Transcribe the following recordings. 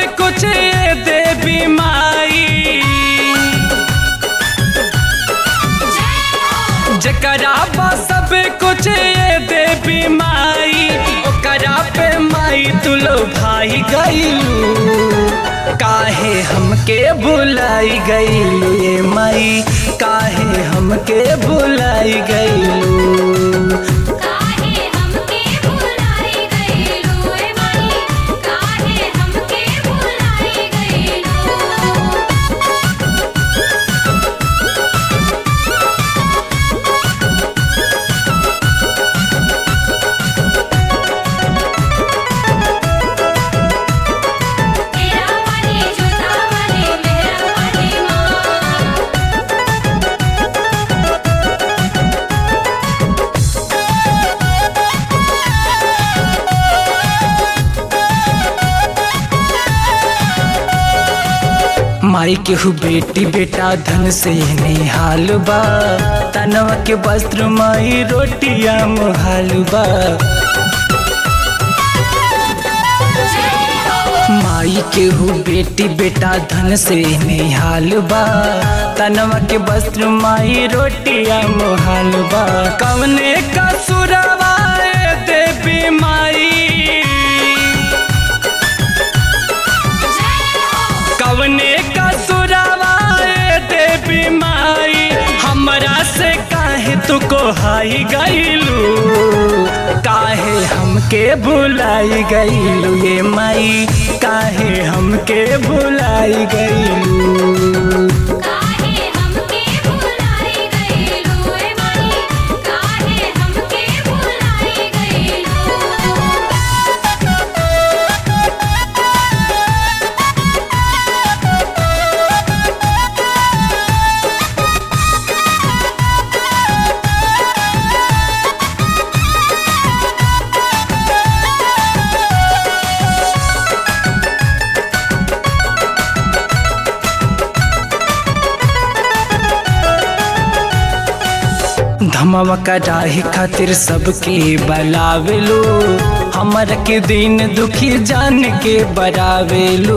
कुछ ये देवी माई जकरा बा सब कुछ ये देवी माई ओकरा पे माई तुलो भाई गईलू काहे हमके बुलाई गईलू ये माई काहे हमके बुलाई गईलू काहे हमके भुलाई गइलू ए माई काहे हमके भुलाई गइलू तेरा वाली जोता वाली मेरा वाली माँ माई के हु बेटी बेटा धन से निहाल बा तनवा के वस्त्र माई रोटिया मुहाल बा माई के हु बेटी बेटा धन से निहाल बा तनवा के वस्त्र माई रोटिया मुहाल बा कवने का सुरवा ए देवी माई कवने का सुरावा ए देवी माई हमरा से काहे तू को हाई गईलू काहे हमके भुलाई गईलू ये माई काहे हमके भुलाई गईलू काहे हमके भुलाई गइलू ए माई काहे हमके भुलाई गइलू धमवा कराही खातिर सबके बलावेलू हमर के दिन दुखी जान के बरावेलू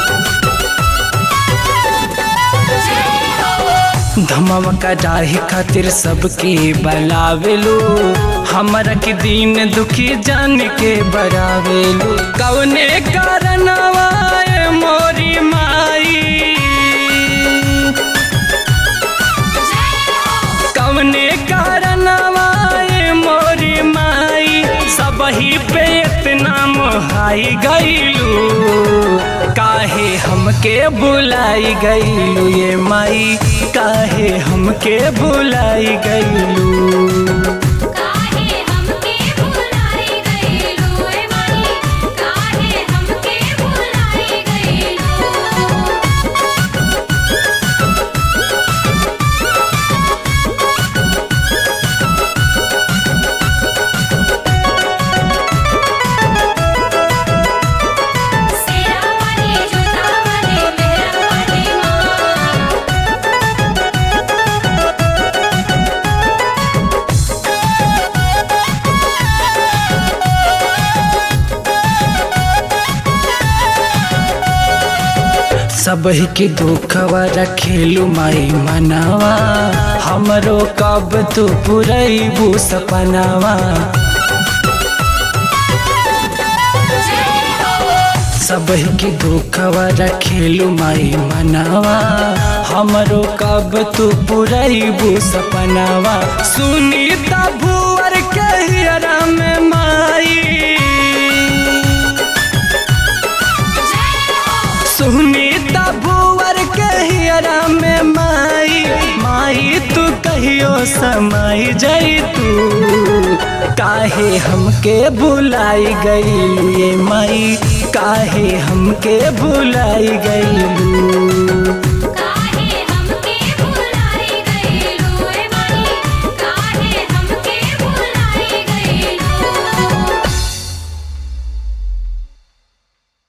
धमवा कराही खातिर सबके बलावेलू हमर के दिन दुखी जान के बरावेलू कवने कारणवा ए मोरी माई कवने कारणवा ए मोरी माई सबही पे इतना मोहाई गईलू काहे हमके बुलाई गईलू ये माई काहे हमके बुलाई गईलू काहे हमके भुलाई गइलू ए माई काहे हमके भुलाई गइलू तेरा वाली जोता वाली मेरा वाली माँ सबही के दुखवा रखेलू माई मनावा हमरो कब तू पुरैबू सपनावा सबही के दुखवा रखेलू माई मनावा हमरो कब तू पुरैबू सपनावा सुनीता भुवर के हियरा में माई सुनीता भुवर के हियरा में माई माई तू कहियो समाई जाई तू काहे हमके बुलाई गईलू ये माई काहे हमके बुलाई गईलू